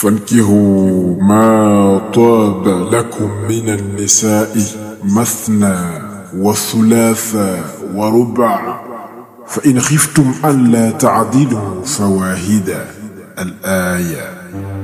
فانكهوا ما طاب لكم من النساء مثنى وثلاث وربع فإن خفتم ألا تعدلوا فواحدا الآية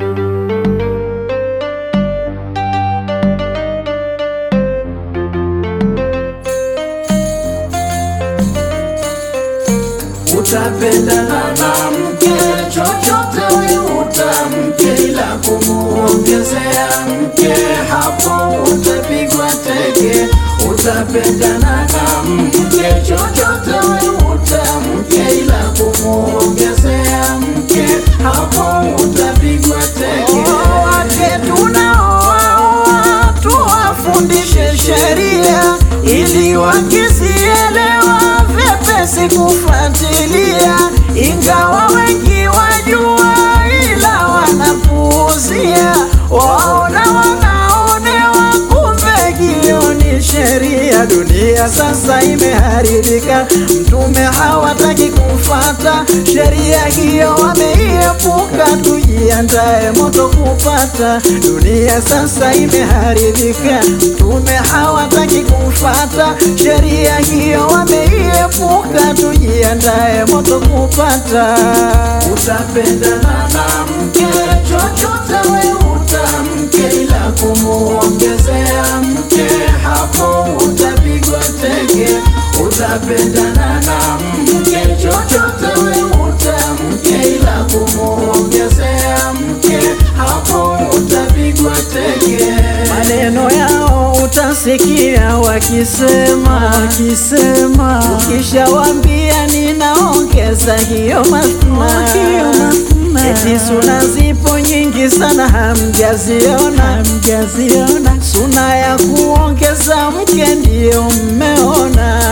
Utapendana na mke chochote we utamke, ila kumuongezea mke hapo utapigwa teke. Utapendana na mke chochote we utamke, ila kumuongezea mke hapo utapigwa teke. wake tunaoaoa tuwafundishe sheria ili wakisielewa vyepesi kufuatilia, ingawa wengi wajua, ila wanapuuzia, waona wanaonewa, kumbe hiyo ni sheria. Dunia sasa imeharibika, mtume hawataki kufata sheria hiyo, wameiepuka. Tujiandae moto kupata. Dunia sasa imeharibika, mtume hawataki kufata sheria hiyo, wameiepuka. Tujiandae moto kupata. Utapendana na mke chochote we utamke, ila kumuongezea mke hapo utapigwa teke. Utapendana na mke chochote we utamke, ila kumuongezea mke hapo utapigwa teke. Maneno yao utasikia wakisema, wakisema ukishawambia ninaongeza hiyo masna, eti suna zipo nyingi sana hamjaziona, hamjaziona. Suna ya kuongeza mke ndiyo mmeona,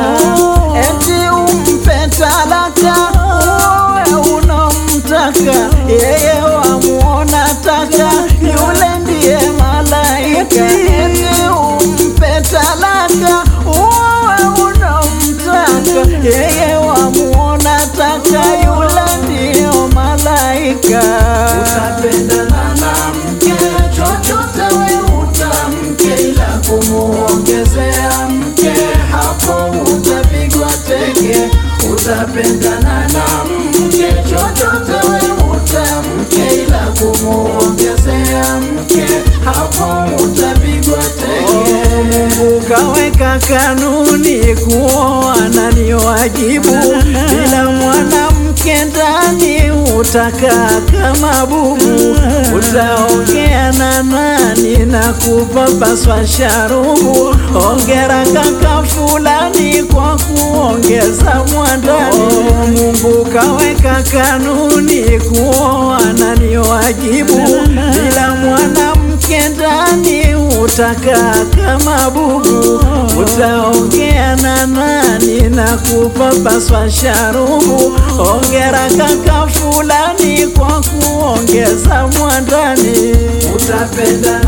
eti umpe talaka uwe unomtaka yeye wamuona taka yule ndiye malaika eti umpe talaka uwe unomtaka yeye wamuona taka yule ndiyo malaika Utapendana na mke chochote we utamke, ila kumuongezea mke hapo utapigwa teke. Utapendana na mke chochote we utamke, ila kumuongezea mke hapo utapigwa teke. Mungu kaweka kanuni kuoana ni wajibu, bila mwanamke ndani utakaa kama bubu. Utaongea na nani na kupapaswa sharubu? Ongera kaka fulani kwa kuongeza mwandani. Mungu kaweka kanuni kuoana ni wajibu, bila mwanamke ndani utakaa kama bubu. Utaongea na nani na kupapaswa sharubu? Ongera kaka fulani kwa kuongeza mwandani. Utapendana